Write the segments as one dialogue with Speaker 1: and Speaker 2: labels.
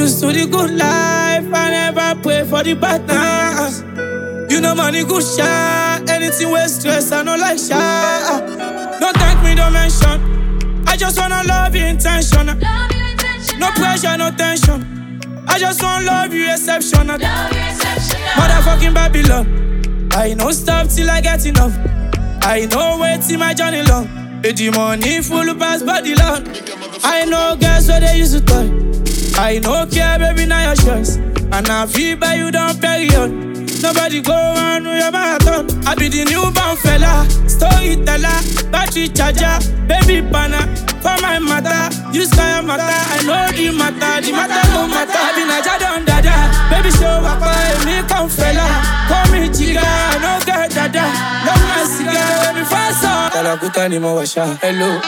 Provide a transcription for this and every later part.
Speaker 1: Used to the good life, I never pray for the bad times. You know money good shot, anything with stress, I no like shot. Don't thank me, don't mention. I just wanna love you intentional.
Speaker 2: Love you intentional.
Speaker 1: No pressure, no tension. I just wanna love you exceptional.
Speaker 2: Love you exceptional.
Speaker 1: Motherfucking Babylon. I no stop till I get enough. I know wait till my journey long. Eh, The money full pass body long. I know girls where they used to toy. I no care, baby, now your choice. And I feel by you down period. Nobody go on with your marathon. I be the newborn fella, storyteller, battery charger, baby banner. For my matter, you sky matter. I know the matter, the matter no matter. I be Naja don dada, baby show up, me come fella. Call me chica, no get dada. Love my cigar, baby fast on. Talakuta ni mo washa, hello.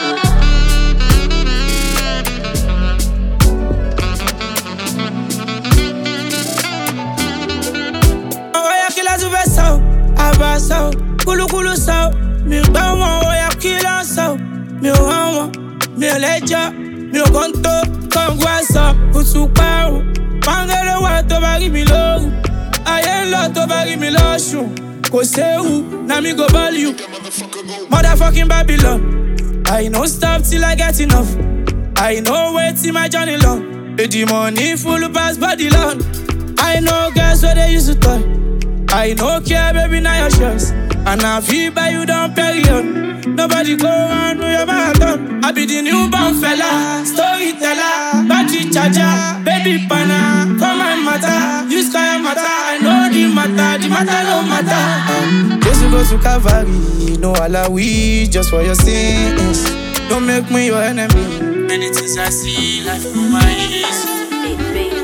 Speaker 1: Oya kila tu fẹ́ sọ, àbá sọ, kúlúkúlú sọ, mi gbọ́ wọn, oya kila sọ, mi ò hàn wọn, mi ò lẹ́jọ́, mi ò kàn tó, kọ̀ǹgù àṣọ, kùtù parun, pàǹgẹ́lẹ́ wà tó bá rí mi lóru, ayé ń lọ tó bá rí mi lọ́sùn, kò séwu, na mi go ball you, motherfucking Babylon, I no stop till I get enough, I no wait till my journey long, Eh, the money full pass body long. I know girls where they used to toy. I no care, baby, now your choice. And I feel by you down period. Nobody go on with your marathon. I be the newborn fella, storyteller, battery charger, baby banner. For my matter, you sky matter. I know the matter, the matter no matter. Just go to Calvary, no alawi, just for your sins. Don't make me your enemy. Many things I see, life through my eyes.
Speaker 2: Big baby.